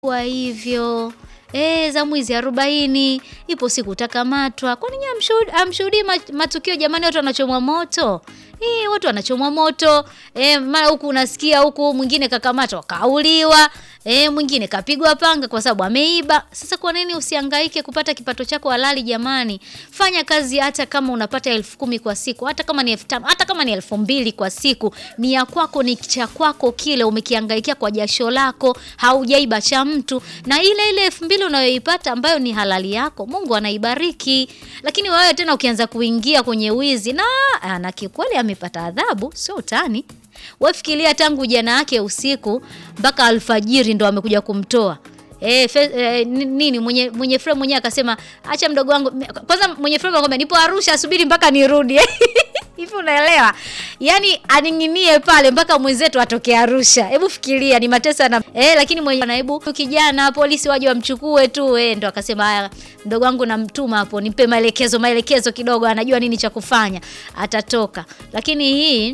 Kwa hivyo eh, za mwizi arobaini, ipo siku utakamatwa. Kwani nyinyi hamshuhudi- hamshuhudii ma- matukio jamani, watu wanachomwa moto eh, watu wanachomwa moto eh, mara huku unasikia huku mwingine kakamatwa kauliwa eh, mwingine kapigwa panga kwa sababu ameiba. Sasa kwa nini usihangaike kupata kipato chako halali jamani? Fanya kazi hata kama unapata elfu kumi kwa siku, hata kama ni elfu tano, hata kama ni elfu mbili kwa siku, ni ya kwako, ni cha kwako, kile umekihangaikia kwa jasho lako, haujaiba cha mtu, na ile ile elfu mbili unayoipata ambayo ni halali yako, Mungu anaibariki. Lakini wewe tena ukianza kuingia kwenye wizi na ah, na kikweli amepata adhabu, sio utani. Wewe fikiria tangu jana yake usiku mpaka alfajiri ndo amekuja kumtoa. E, fe, e, ni- nini mwenye mwenye frame mwenyewe akasema acha mdogo wangu kwanza mwenye frame akwambia nipo Arusha subiri mpaka nirudi hivi unaelewa yaani aning'inie pale mpaka mwenzetu atoke Arusha hebu fikiria ni mateso na e, lakini mwenye naibu kijana polisi waje wamchukue tu e, ndo akasema haya mdogo wangu namtuma hapo nipe maelekezo maelekezo kidogo anajua nini cha kufanya atatoka lakini hii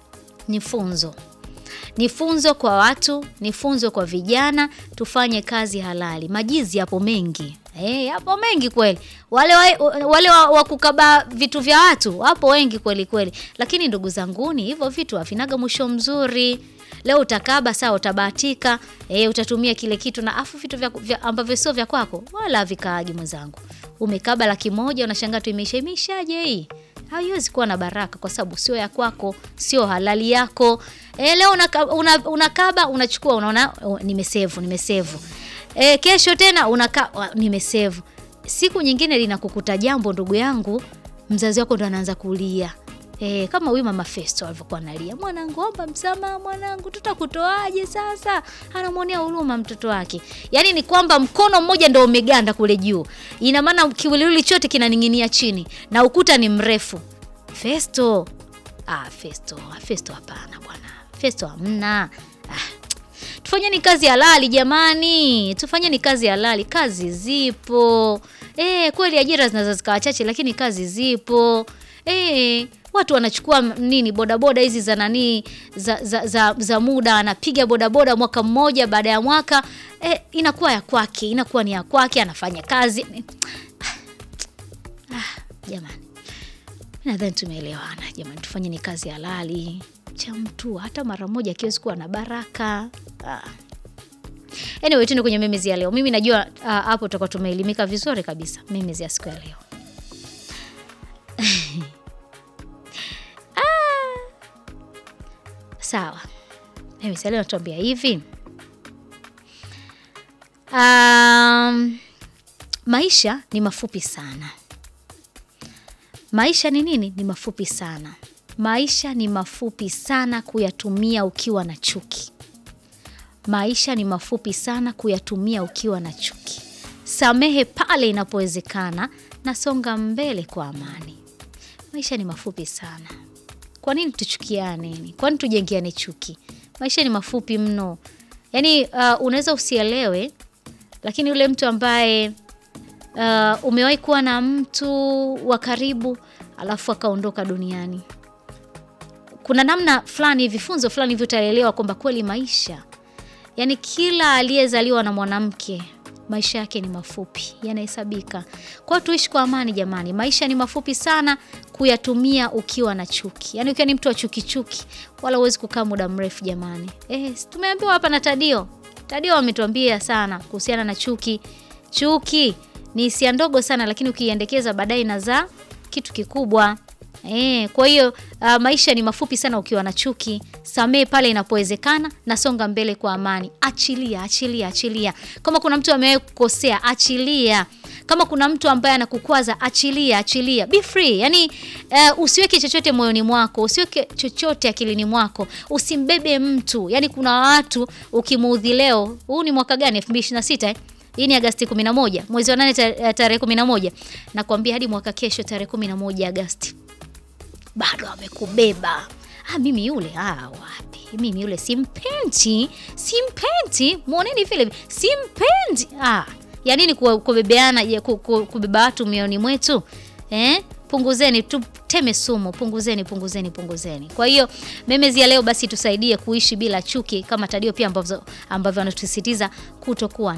ni funzo ni funzo kwa watu, ni funzo kwa vijana, tufanye kazi halali. Majizi yapo mengi eh, yapo mengi kweli. Wale wa, wale wa, wa kukaba vitu vya watu wapo wengi kweli kweli, lakini ndugu zanguni, hivyo vitu havinaga mwisho mzuri. Leo utakaba sawa, utabahatika eh, utatumia kile kitu na afu vitu vya, vya ambavyo sio vya kwako wala havikaagi mwenzangu. Umekaba laki moja unashangaa tu imeisha, imeishaje hii? haiwezi kuwa na baraka kwa sababu sio ya kwako, sio halali yako. E, leo unakaba una, unakaba unachukua, unaona oh, nimesevu nimesevu. E, kesho tena unaka oh, nimesevu. Siku nyingine linakukuta jambo, ndugu yangu, mzazi wako ndo anaanza kulia. E, kama huyu mama Festo alivyokuwa analia, mwanangu, omba msamaha mwanangu, tutakutoaje sasa? Anamwonea huruma mtoto wake. Yaani ni kwamba mkono mmoja ndo umeganda kule juu, ina maana kiwiliwili chote kinaning'inia chini na ukuta ni mrefu. Festo, ah, Festo, Festo, hapana bwana, Festo hamna. Ah, tufanyeni kazi halali jamani, tufanyeni kazi halali. Kazi zipo e, kweli ajira zinaweza zikawa chache, lakini kazi zipo e, watu wanachukua m- nini bodaboda hizi za nanii za, za, za, za muda anapiga bodaboda mwaka mmoja, baada ya mwaka e, inakuwa ya kwake, inakuwa ni ya kwake, anafanya kazi ah, jamani nadhani tumeelewana jamani, tufanye kazi halali cha mtu hata mara moja akiwezi kuwa na baraka ah. Anyway, tuende kwenye memezi ya leo. Mimi najua ah, hapo tutakuwa tumeelimika vizuri kabisa. Memezi ya siku ya leo sawa. Memezi ya leo natuambia hivi um, maisha ni mafupi sana. Maisha ni nini? Ni mafupi sana. Maisha ni mafupi sana kuyatumia ukiwa na chuki. Maisha ni mafupi sana kuyatumia ukiwa na chuki. Samehe pale inapowezekana na songa mbele kwa amani. Maisha ni mafupi sana. Kwa nini tuchukiane? Kwa nini tujengiane chuki? Maisha ni mafupi mno. Yaani uh, unaweza usielewe, lakini yule mtu ambaye uh, umewahi kuwa na mtu wa karibu alafu akaondoka duniani, kuna namna fulani hivi, funzo fulani hivi utaelewa kwamba kweli maisha, yani kila aliyezaliwa na mwanamke maisha yake ni mafupi, yanahesabika. Kwa hiyo tuishi kwa amani jamani, maisha ni mafupi sana kuyatumia ukiwa na chuki. Yani ukiwa ni mtu wa chuki chuki, wala huwezi kukaa muda mrefu jamani. Eh, si tumeambiwa hapa na Tadio. Tadio ametuambia sana kuhusiana na chuki. Chuki ni hisia ndogo sana, lakini ukiiendekeza baadaye inazaa kitu kikubwa. E, kwa hiyo uh, maisha ni mafupi sana ukiwa na chuki. Samee pale inapowezekana na songa mbele kwa amani. Achilia, achilia, achilia. Kama kuna mtu amewahi kukosea, achilia. Kama kuna mtu ambaye anakukwaza, achilia, achilia. Be free. Yaani uh, usiweke chochote moyoni mwako, usiweke chochote akilini mwako. Usimbebe mtu. Yaani kuna watu ukimuudhi leo, huu ni mwaka gani? 2026 eh? Hii ni Agasti 11, mwezi wa 8 ta- tarehe 11. Nakwambia hadi mwaka kesho tarehe 11 Agasti bado amekubeba. Ah, mimi yule ah, wapi? Mimi yule simpendi, simpendi. Muoneni vile simpendi. Ah, ya nini ku- kubebeana, ya ku- ku- kubeba watu mioyoni mwetu eh? punguzeni, tuteme sumu, punguzeni, punguzeni, punguzeni. Kwa hiyo memezi ya leo basi tusaidie kuishi bila chuki kama Tadio pia ambavyo ambavyo anatusisitiza kutokuwa